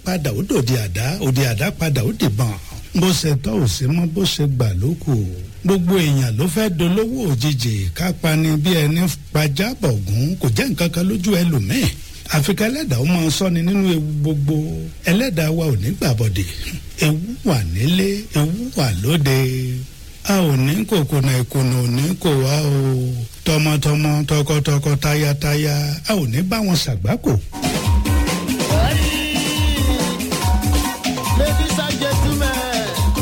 padà ó dòde àdá òde àdá padà ó dìbọn bó ṣe tọ́ ò sí mọ́ bó ṣe gbà ló kù gbogbo èèyàn ló fẹ́ dolówó òjijì kápá ni bí ẹni pajábọ̀gún kò jẹ́ nǹkan kan lójú ẹlòmíì àfikà ẹlẹ́dàá ó máa sọ́ni nínú ewu gbogbo ẹlẹ́dàá wa ò ní gbàbọ̀dẹ̀ ewu wà nílé ewu wà lóde a ò ní kòkòrò ìkùnà ò ní kò wá o tọmọtọmọ tọkọtọkọ tayataya a ò ní bá wọn ṣàgbákò. Ladies and gentlemen.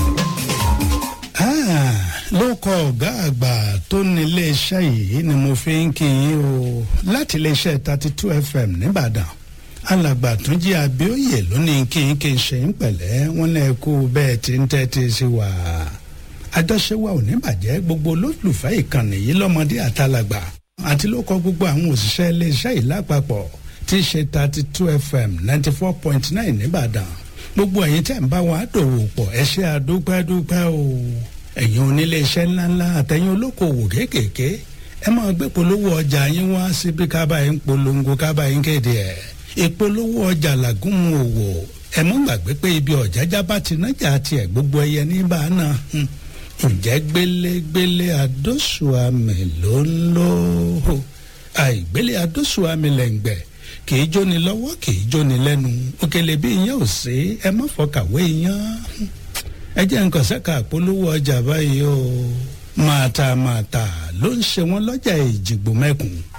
ló kọ ọ̀gá àgbà tó ní iléeṣẹ́ yìí ni mo fi ń kí yín o láti iléeṣẹ́ thirty two fm nìbàdàn alàgbà tún jí abíóyè lónìí kí n kí n ṣe ń pẹ̀lẹ́ wọn lè kú bẹ́ẹ̀ tí ń tẹ́tí sí wa àjọṣe wa ò ní bàjẹ́ gbogbo olólùfẹ́ ìkànnì yìí lọ́mọdé àtàlàgbà àti ló kọ gbogbo àwọn òṣìṣẹ́ iléeṣẹ́ yìí lápapọ̀ tí í ṣe thirty two fm ninety four point nine nìbàdàn gbogbo ẹ̀yin tẹ̀ ń bá wa dòwò pọ̀ ẹ ṣe àdúpẹ́dúpẹ́ o ẹ̀yin onílé iṣẹ́ ńláńlá àtẹ̀yin olókoòwò kéékèèké ẹ máa gbé polówó ọjà yín wá síbi kábà yín polongo kábà yín kéde ẹ̀ ìpolówó ọjà làgùnmu òwò ẹ mọ́ gbàgbé pé ibi ọ̀jájá bá ti nájà tiẹ̀ gbogbo ẹyẹ ní bá a náà ǹjẹ́ gbélégbélé adóṣùàmì ló ń lò ó àìgbélé adóṣùàmì lẹ́ǹgbẹ̀ kì í jóni lọ́wọ́ kì í jóni lẹ́nu òkèlè bí iyán ò sí ẹ má fọkàwé iyán ẹ jẹ́ nǹkan sẹ́ka àpolówó ọjà báyìí o máa ta máa ta ló ń ṣe wọ́n lọ́jà ìjìgbò mẹ́kùn